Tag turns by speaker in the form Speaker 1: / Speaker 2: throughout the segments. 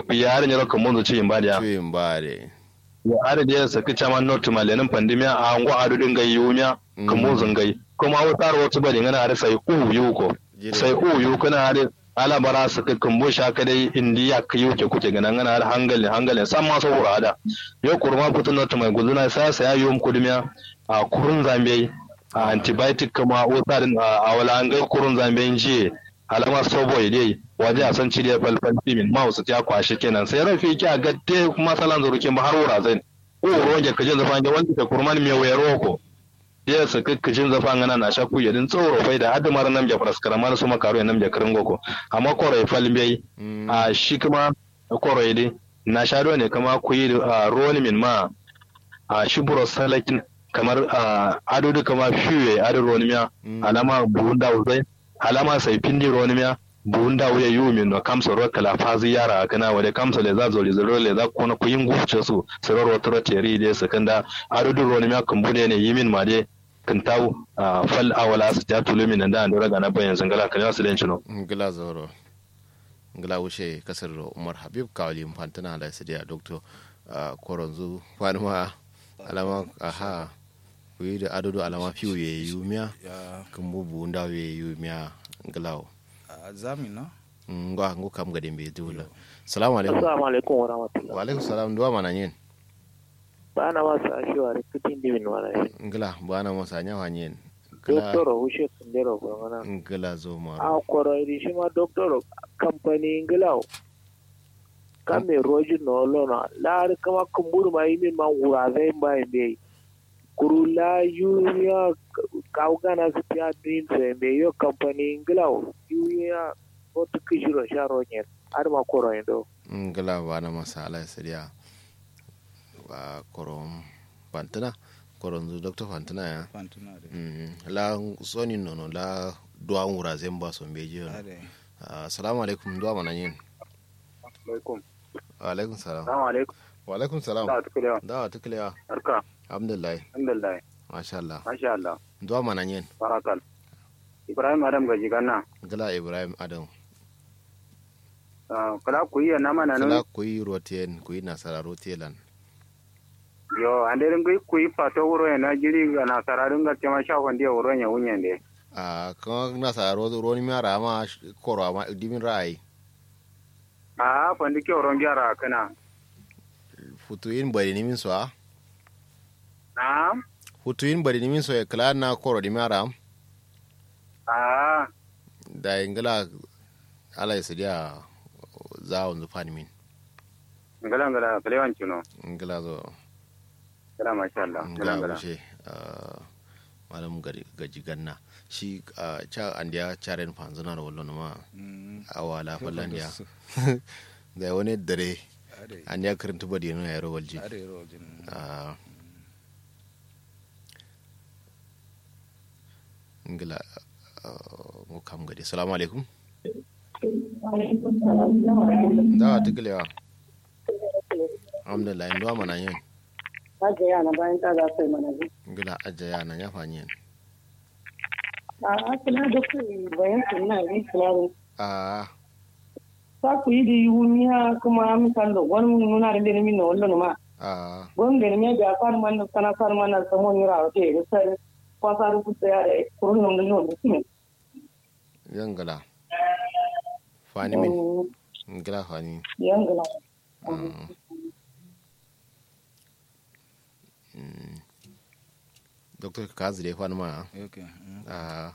Speaker 1: yare ne rokan mun ci imba da
Speaker 2: tuyin bare
Speaker 1: ya are da sa kicha man not malenin pandemia a ngo adu dinga yumiya kan mun zangai kuma wutar wata bari ngana are sai u yuko sai u yuko na are ala bara su ka kumbo sha ka dai indiya ka yi ke kuke ganan ana har hangalin hangalin san ma saboda ada yo kurma putun not mai guduna sa sa ya yom kudumiya a kurun zambe a antibiotic kuma wutarin a wala an ga kurun zambe jiye alama sobo dai waje a san cire falfal timin ma wasu ta kwashi kenan sai rafi ki a gadde kuma salan zurukin ba har wura zai o roge kajin zafan ga wanda ka kurman mai wayaro ko ya su kakkacin zafa ngana na shaku yadin tsoro bai da hadu mara nam jafar skaramar su makaru ya nam jakarin goko amma koro falmai a shi kuma koro dai na sha ne kama ku yi ruwan min ma a shi buro salakin kamar ado da kama fiye ado ruwan miya alama buhun da zai alama sai pindi ruwan miya buhun da wuya yiwu min no kamsa ruwa kala fazi yara kana wade kamsa le za zoli zoro le za kona ku yin gufce su sirar wata roteri dai sakanda ado da ruwan miya kan bude ne yimin ma dai kan taw fal awala su ta tulu min da andora ga na bayan zangala kan yasu den chino
Speaker 2: ngila zoro ngila wuce kasar umar habib kawali mfantana da su da doctor koronzu fanuma alama aha kuyi da adodo alama fiyo ye yumiya kan bubu nda ye yumiya nglawo
Speaker 3: zami no
Speaker 2: ngwa ngo kam gade mbe dula assalamu alaikum
Speaker 4: assalamu alaikum wa rahmatullahi
Speaker 2: wa alaikum salam duwa mana yin
Speaker 4: bana masa ashewa rikitin dimin wala yin
Speaker 2: ngla bana masa nyawa yin
Speaker 4: doctor hushe kundero ko mana
Speaker 2: ngla zo ma
Speaker 4: a koro iri shi ma doctor company ngla kame roji no lona la kama kumburu ma yimi ma wura zai ba mbe kuru la yuya kaugana su tiya dream se mbe yo company ngla yuya wata kishiro sharo nyen har ma koro ndo
Speaker 2: ngla bana masa ala siriya wa koron fantana koron zu dr fantana ya
Speaker 3: fantuna de
Speaker 2: mm la soni nono la duwa wura zemba so mbeji yo
Speaker 3: ade
Speaker 2: assalamu alaikum duwa mana yin
Speaker 4: alaikum
Speaker 2: wa alaikum salam
Speaker 4: assalamu alaikum
Speaker 2: wa alaikum salam
Speaker 4: da tukule
Speaker 2: da tuklewa
Speaker 4: barka
Speaker 2: alhamdulillah
Speaker 4: alhamdulillah
Speaker 2: masha Allah
Speaker 4: masha Allah
Speaker 2: duwa mana yin
Speaker 4: barakal ibrahim adam gaji ganna
Speaker 2: gala ibrahim adam
Speaker 4: kala ku yi na mana
Speaker 2: kala
Speaker 4: no
Speaker 2: kuyi roten kuyi nasara rotelan
Speaker 4: yo anderin gai ku yi fato wuro ya na jiri ga na sararin ga tema sha wanda wuro ya wunyan de
Speaker 2: a kan nasara ro ro ni mara ma koro ma dimin rai
Speaker 4: a fandi ke wuron gyara kana
Speaker 2: futuin bari ni min so a
Speaker 4: na
Speaker 2: futuin bari ni min so e kala na koro di mara
Speaker 4: a
Speaker 2: da ingala ala isidia za on zu fani min
Speaker 4: ngala ngala kalewan chuno
Speaker 2: ingala zo
Speaker 4: kala masha Allah ngala
Speaker 2: ingala
Speaker 4: ngala
Speaker 2: wuce malam gari gaji ganna shi ah, cha andiya charen fanzuna da wallo ma awala fallandiya da wani dare
Speaker 3: ade
Speaker 2: andiya karanta badi no yaro walji
Speaker 3: ade rojin
Speaker 2: Ah. ngila mu kam gadi salamu alaikum da ta gilewa alhamdulillah ndo mana yin
Speaker 5: Hajji yana bayan ta za su yi mana ji.
Speaker 2: ngila ajaya na ya fanyi
Speaker 5: A asina da ku bayan su na yi fulani.
Speaker 2: a
Speaker 5: Sa ku yi da yuniya kuma misal da wani nuna da deni min na wallo ma.
Speaker 2: a
Speaker 5: Gon da ne ga far man na sana far man na samo ni ra te da sai kwa sa ku tsaya da kurun nan da yau da kuma.
Speaker 2: yan gala fani min ngila fani
Speaker 5: Yan gala.
Speaker 2: Ah. Mm. Dr. Kazi da ya fani ma
Speaker 3: okay mm.
Speaker 2: a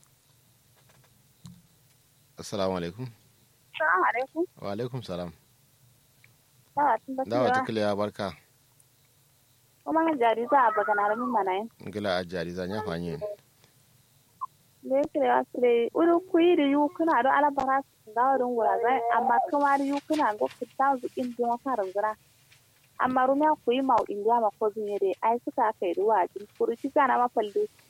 Speaker 2: assalamu alaikum
Speaker 6: Assalamu alaikum.
Speaker 2: wa alaikum salam
Speaker 6: Dawa tun da
Speaker 2: dawa ta
Speaker 6: cewa
Speaker 2: kiliya barka
Speaker 6: kuma jari za a bagana da min mana yin.
Speaker 2: ngila ajari za nya fani
Speaker 6: Da yake da wasu dai uri kuyi da yu kuna da alabara su dawo don wura zai amma kuma da yu kuna ga fita zuƙin jin wata rangura. Amma rumiya kuyi ma indiya ma ko zun yare ai suka aka yi ruwa jin kuri ci zana ma falde